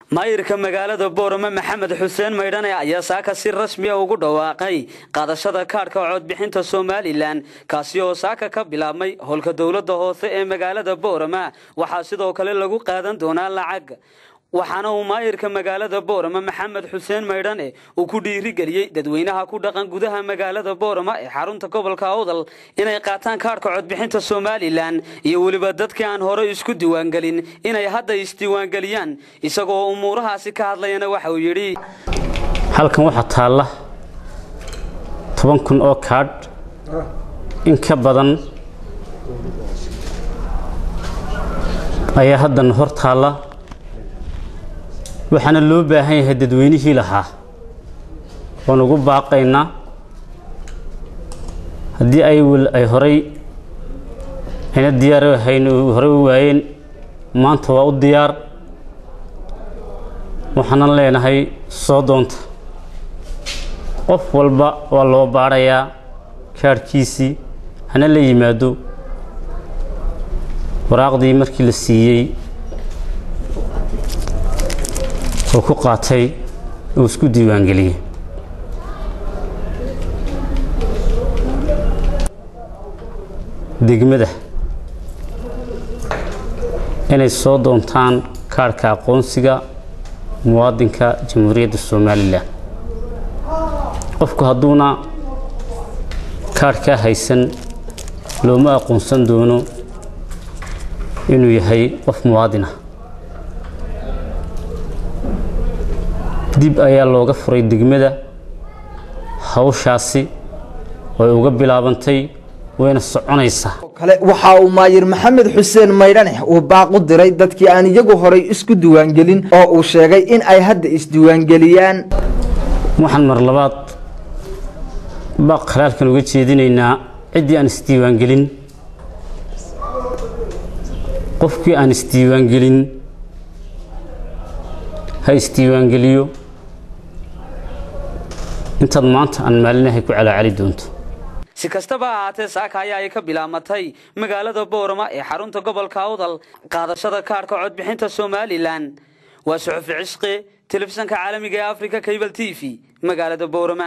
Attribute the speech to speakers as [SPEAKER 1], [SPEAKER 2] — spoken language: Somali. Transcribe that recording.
[SPEAKER 1] maayirka magaalada boorame maxamed xuseen maydhane ayaa saaka si rasmiya ugu dhawaaqay qaadashada kaadhka codbixinta somalilan kaasi oo saaka ka bilaabmay howlka dowladda hoose ee magaalada boorama waxaa sidoo kale lagu qaadan doonaa lacag waxaana uu maayirka magaalada boorama maxamed xuseen maydhane uu ku dhiirigeliyey dadweynaha ku dhaqan gudaha magaalada boorama ee xarunta gobolka awdal inay qaataan kaadhka codbixinta somalilan iyo weliba dadkii aan horey isku diiwaangelin inay hadda isdiiwaangeliyaan isagoo umuurahaasi ka hadlayana waxa uu yidhi
[SPEAKER 2] halkan waxaa taalla toban kun oo kaadh in ka badan ayaa haddana hor taalla waxaana loo baahan yahay dadweynihii lahaa waan ugu baaqaynaa haddii ay ay horay ayna diyaar ahayn horey u waayeen maanta waa u diyaar waxaanan leenahay soo doonta qof walba waa loo baadhayaa kaadhkiisii hana la yimaado waraaqdii markii la siiyey oo ku qaatay uu isku diiwaangeliyey degmada inay soo doontaan kaadhka aqoonsiga muwaadinka jamhuuriyadda somalilan qofku hadduuna kaadhkaa haysan looma aqoonsan doono inuu yahay qof muwaadinah dib ayaa looga furay degmada hawshaasi way uga bilaabantay wayna soconaysaa
[SPEAKER 3] kale waxa uu maayir maxamed xuseen maydhane uu baaqu diray dadkii aan iyagu horay isku diiwaangelin oo uu sheegay in ay hadda isdiiwaangeliyaan
[SPEAKER 2] waxaan mar labaad baaq khalaalkan uga jeedinaynaa ciddii aan isdiiwaangelin qofkii aan isdiiwaangelin ha isdiiwaangeliyo intaad maanta aan maalinahay ku calaacali doonto
[SPEAKER 1] si kastaba ahaatee saaka ayaa ay ka bilaabmatay magaalada boorama ee xarunta gobolka awdal qaadashada kaadhka codbixinta somalilan waa suxufi cishqi telefishanka caalamiga ee africa cable t v magaalada boorama